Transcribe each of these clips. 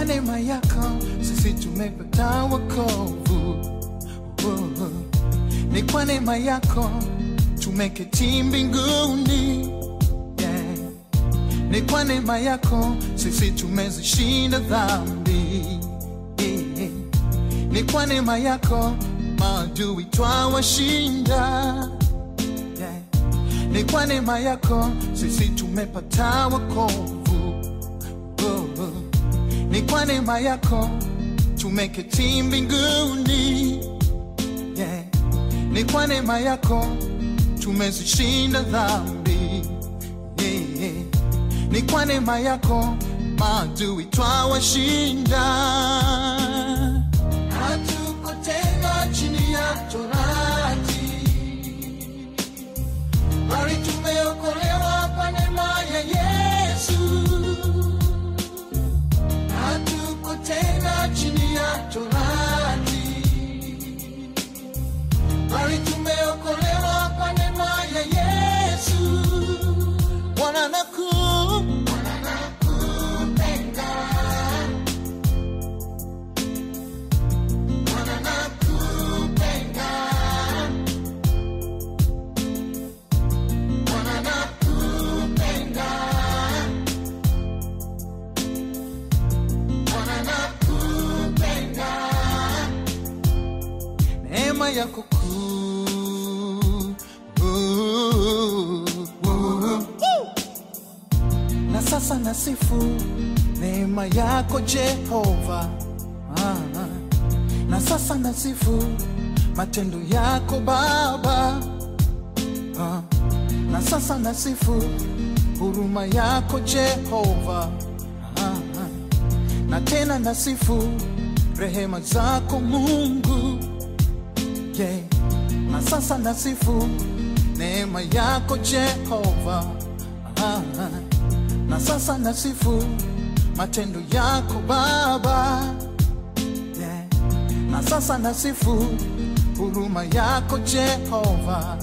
kwa neema yako sisi tumepata wokovu. Oh, Ni kwa neema yako tumeketi mbinguni. Yeah. Ni kwa neema yako sisi tumezishinda dhambi. Yeah. Ni kwa neema yako maadui twawashinda. Yeah. Ni kwa neema yako sisi tumepata wokovu. Oh, oh. Ni kwa neema yako tumeketi mbinguni. Yeah. Ni kwa neema yako tumezishinda dhambi. Yeah, yeah. Ni kwa neema yako maadui twawashinda. Hatuko tena chini ya torati, bali tumeokolewa kwa neema ya Yesu. Hatuko tena chini ya torati, bali tumeokolewa kwa neema ya Yesu. Bwana naku Bwana nakupenda, Bwana nakupenda, Bwana nakupenda, Bwana nakupenda, neema yako kuu na sasa nasifu neema yako Jehova. Ah, ah. na sasa nasifu matendo yako Baba. Ah, na sasa nasifu huruma yako Jehova. Ah, ah. na tena nasifu rehema zako Mungu yeah. na sasa nasifu neema yako Jehova. Ah, ah. na sasa nasifu matendo yako Baba yeah. na sasa nasifu huruma yako Jehova,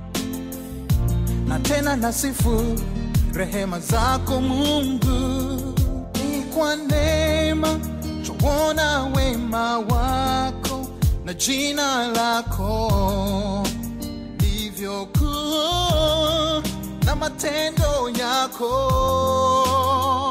na tena nasifu rehema zako Mungu. Ni kwa neema tuona wema wako na jina lako livyo kuu na matendo yako